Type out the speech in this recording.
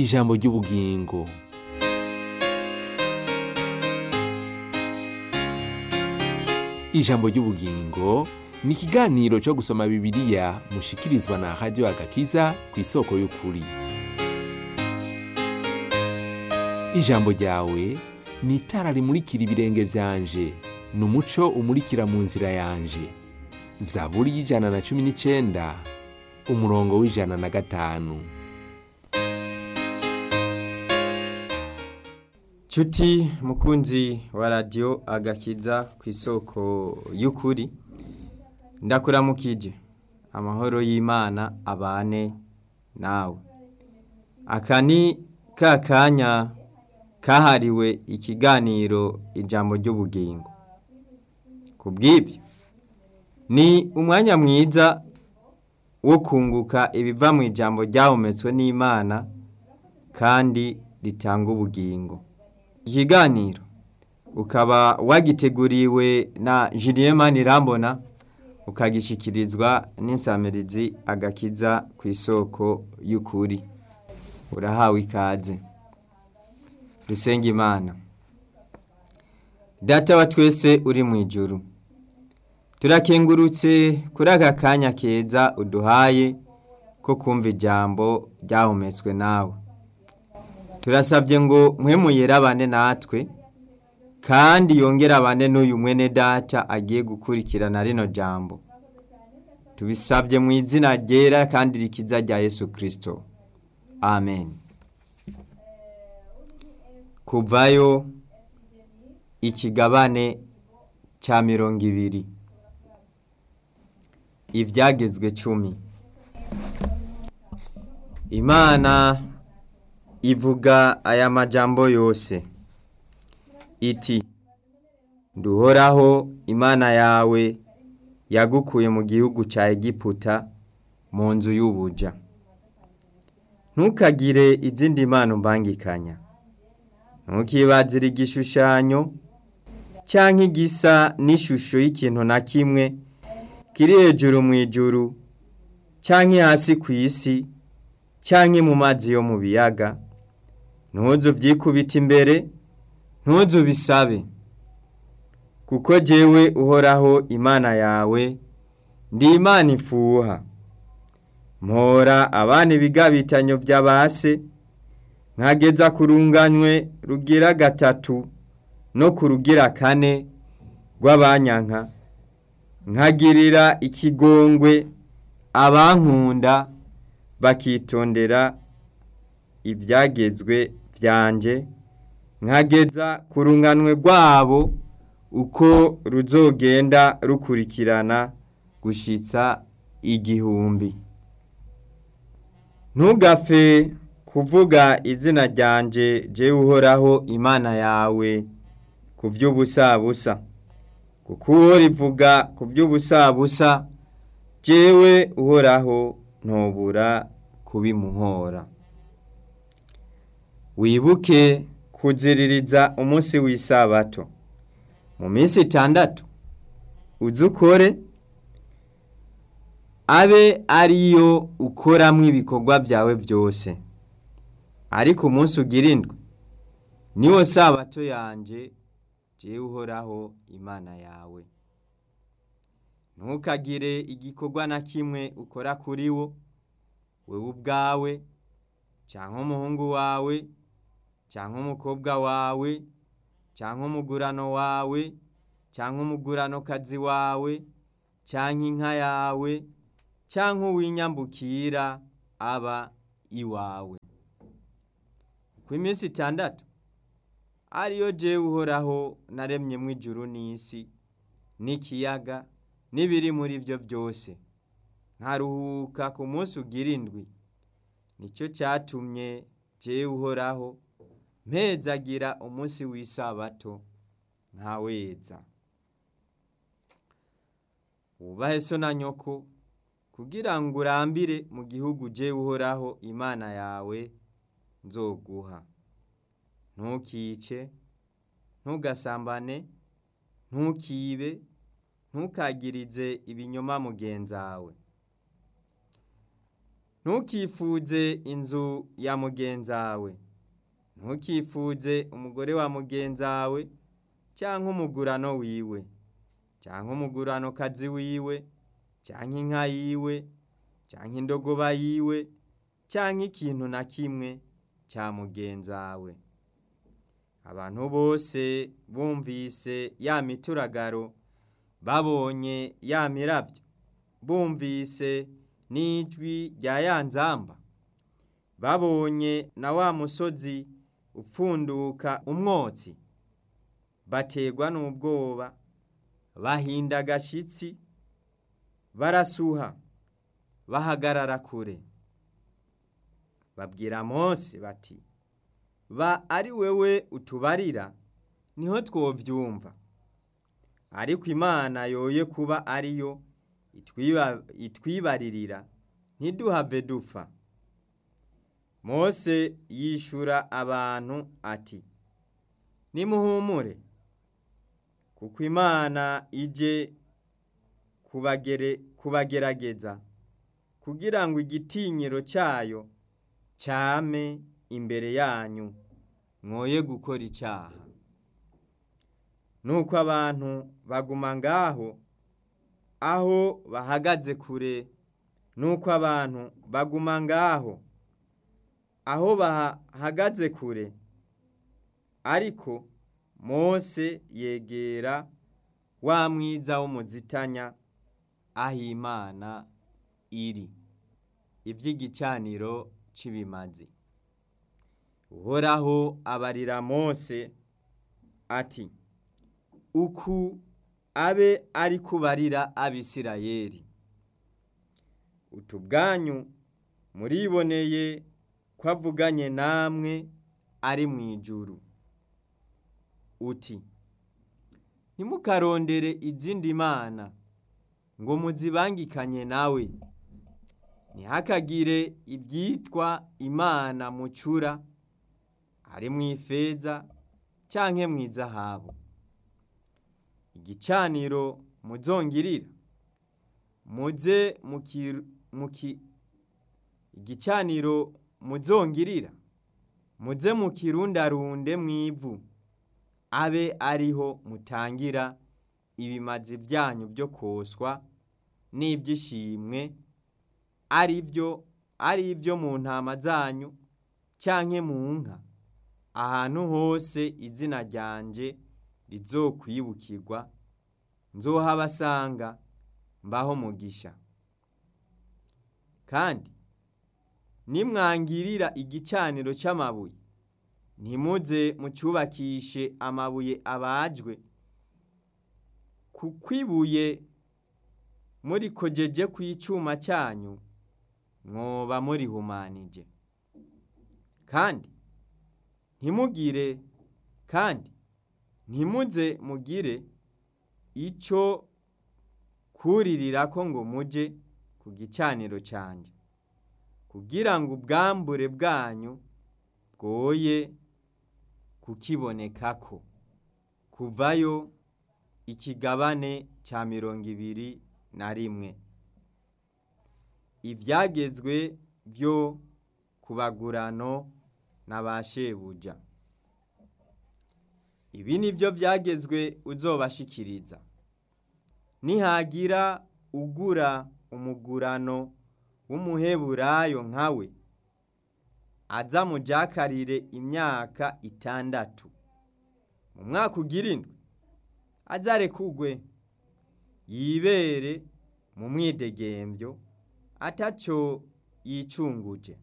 ijambo ry'ubugingo ijambo ry'ubugingo ni ikiganiro cyo gusoma bibiliya mushikirizwa na radiyo agakiza ku isoko y'ukuri ijambo ryawe ni itara rimurikira ibirenge byanje ni umuco umurikira mu nzira yanje zaburi y'ijana na cumi n'icyenda umurongo w'ijana na gatanu Cuti mukunzi wa radiyo agakiza ku isoko y'ukuri ndakuramukije amahoro y'imana abane nawe aka ni ka kanya kahariwe ikiganiro ijambo ry'ubugingo ku bw'ibyo ni umwanya mwiza wo kunguka ibiva mu ijambo ryahometswe n'imana kandi ritanga ubugingo ikiganiro ukaba wagiteguriwe na Julien Manirambona ukagishyikirizwa n'insamirizi agakiza ku isoko y'ukuri urahawe ikaze dusenga imana data wa twese uri mu ijoro turakengurutse kuri aka kanya keza uduhaye ko kumva ijambo ryahumetswe nawe turasabye ngo mwemuyere abane natwe kandi yongere abane n'uyu mwene data agiye gukurikirana rino jambo tubisabye mu izina ryera kandi rikiza rya yesu kirisito amen kuvayo ikigabane cya mirongo ibiri ibyagezwe cumi imana ivuga aya majambo yose iti duhoraho imana yawe yagukuye mu gihugu cya egiputa mu nzu y'ubuja ntukagire izindi mpano mbangikanya ntukibazire igishushanyo cyangwa igisa n'ishusho y'ikintu na kimwe kiri hejuru mu ijuru cyangwa hasi ku isi cyangwa mu mazi yo mu biyaga ntuzu byikubita imbere ntuzu bisabe kuko jyewe uhoraho imana yawe ndi imana ifuha mpora abana ibigabitanyo by'abase nkageza ku runganywe rugira gatatu no ku rugira kane rw'abanyanka nkagirira ikigongwe abankunda bakitondera ibyagezwe byanjye nkageza ku runganwe rwabo uko ruzogenda rukurikirana gushitsa igihumbi ntugapfe kuvuga izina ryanjye jye uhoraho imana yawe ku by'ubusabusa kuko uwo rivuga ku by'ubusabusa jyewe uhoraho ntubura kubimuhora wibuke kuziririza umunsi w'isabato mu minsi itandatu uze ukore abe ariyo ukoramo ibikorwa byawe byose ariko umunsi ugirindwe niwo sabato yanjye jyewe uhoraho imana yawe ntukagire igikorwa na kimwe ukora kuri wo wowe ubwawe cyangwa umuhungu wawe cyangwa umukobwa wawe cyangwa umugurano wawe cyangwa umuguranokazi wawe cyangwa inka yawe cyangwa uw'inyambukira aba iwawe ku minsi itandatu ariyo jyewe uhoraho naremyemo ijuru n'isi n'ikiyaga n'ibiri muri byo byose nkaruhuka ku munsi ugirindwi nicyo cyatumye jyewe uhoraho mpezagira umunsi w'isabato ntaweza wubahe so na nyoko kugira ngo urambire mu gihugu ujye uhoraho imana yawe nzoguha ntukice ntugasambane ntukibe ntukagirize ibinyoma mugenzawe ntukifuze inzu ya mugenzawe ntukifuze umugore wa mugenzawe cyangwa umugurano wiwe cyangwa umugurano kazi wiwe cyangwa inka yiwe cyangwa indogoba yiwe cyangwa ikintu na kimwe cya mugenzawe abantu bose bumvise ya mituragaro babonye ya mirabyo bumvise n'ijwi rya ya nzamba babonye na wa musozi upfunduka umwotsi bategwa n'ubwoba bahinda agashyitsi barasuha bahagarara kure babwira Mose bati ba ari wewe utubarira niho twobyumva ariko imana yoye kuba ariyo itwibaririra ntiduhave dupfa Mose yishura abantu ati nimuhumure kuko imana ije kubagerageza kugira ngo igitinyiro cyayo cyame imbere yanyu mwoye gukora icyaha nuko abantu baguma ngaho aho bahagaze kure nuko abantu baguma ngaho aho bahagaze kure ariko Mose yegera wa mwiza w'umuzitanya aho imana iri iby'igicaniro cy'ibimazi uhoraho abarira Mose ati uku abe ari kubarira abisirayeri utu bwanyu muriboneye ko avuganye namwe ari mu ijuru uti ntimukarondere izindi mana ngo muzibangikanye nawe ntihakagire ibyitwa imana mucura ari mu ifeza cyangwa mu izahabu igicaniro muzongirira muze igicaniro muzongirira muze mukirundarunde mu ivu abe ariho mutangira ibimazi byanyu byo koswa n'ibyishimwe ari byo ari ibyo mu ntama zanyu cyangwa mu nka ahantu hose izina ryanjye rizokwibukirwa nzohabasanga mbaho mugisha kandi nimwangirira igicaniro cy'amabuye ntimuze mucyubakishe amabuye abajwe kuko ibuye muri kogeje ku icyuma cyanyu mwoba murihumanije kandi ntimugire kandi ntimuze mugire icyo kuririra ko ngo mujye ku gicaniro cyanjye kugira ngo ubwambure bwanyu bwoye kukiboneka ko kuvayo ikigabane cya mirongo ibiri na rimwe ibyagezwe byo kubagurano na ba shebuja ibi ni byo byagezwe uzobashikiriza nihagira ugura umugurano w'umuheburayo nkawe aza mujakarire imyaka itandatu mu mwaka ugirindwe azare kugwe yibere mu mwidegembyo atacyo yicunguje